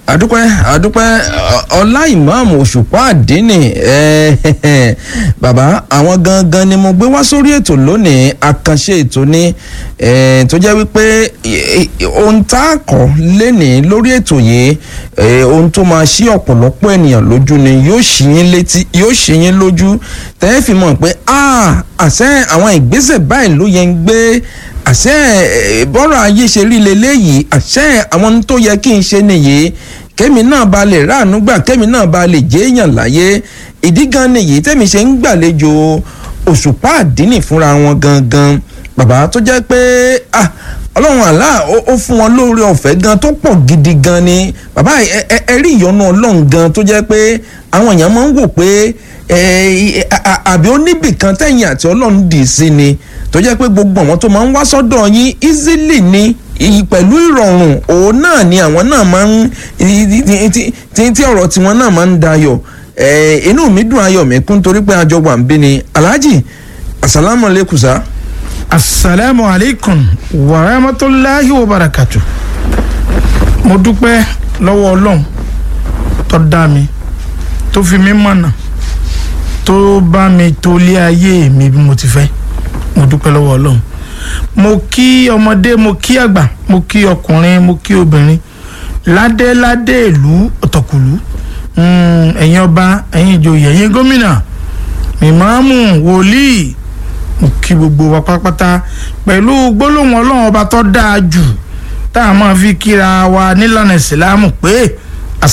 àdúpẹ́ àdúpẹ́ ọlá ìmáàmù òṣùpá àdínì bàbá àwọn gangan ni mo gbé wá sórí ètò lónìí àkànṣe ètò ni tó jẹ́ wípé ohun tá a kọ́ lénìí lórí ètò yìí ohun tó máa ṣí ọ̀pọ̀lọpọ̀ ènìyàn lójú ni yóò ṣí yín létí yóò ṣí yín lójú tẹ́ ẹ fi mọ̀ pé àṣẹ àwọn ìgbésẹ̀ báyìí ló yẹ ń gbé àṣẹ bọ́rọ̀ ayé ṣe rí leléyìí àṣẹ àwọn tó yẹ kí n ṣe nìyí kémi náà ba lè ráàánú gbà kémi náà ba lè jéèyàn láyé ìdí gan nìyí tẹ́mi ṣe ń gbàlejò òṣùpá àdínì fúnra wọn gangan bàbá tó jẹ́ pé ọlọ́run àlá ó fún wọn lóore ọ̀fẹ́ gan tó pọ̀ gidi gan ni bàbá ẹ rí ìyọ́nú ọlọ́run gan tó jẹ́ pé àwọn èèyàn máa ń wò pé àbí ó níbì kan tẹ̀yìn àti ọlọ́run dì sí ni tó jẹ́ pé gbogbo àwọn tó máa ń wá sọ́dọ̀ yín easily ni pẹ̀lú ìrọ̀rùn òun náà ni àwọn náà máa ń tí ọ̀rọ̀ tiwọn náà máa ń dayọ̀ inú mi dùn ayọ̀ mi kún torí pé àjọ wà ń bí ni alhaji asalaamu aleykum sa. asalaamu aleykum wa rahmatulahi wa barakatu mo dúpẹ́ lọ́wọ́ ọlọ́run tó dá mi tó fi mí mọ̀nà tó bá mi tó lé ayé mi bí mo ti fẹ́ mo dúpẹ́ lọ́wọ́ ọlọ́run mo kí ọmọdé mo kí àgbà mo kí ọkùnrin mo kí obìnrin ládéládé ìlú ọ̀tọ̀kùlú ẹ̀yin ọba ẹ̀yin ìjòyè ẹ̀yin gómìnà ìmáàmù wòlíì mo kí gbogbo wa pátápátá pẹ̀lú gbólóhùn ọlọ́run ọba tó dáa jù tá a máa fi kíra wa nílànà ìsìlámù pé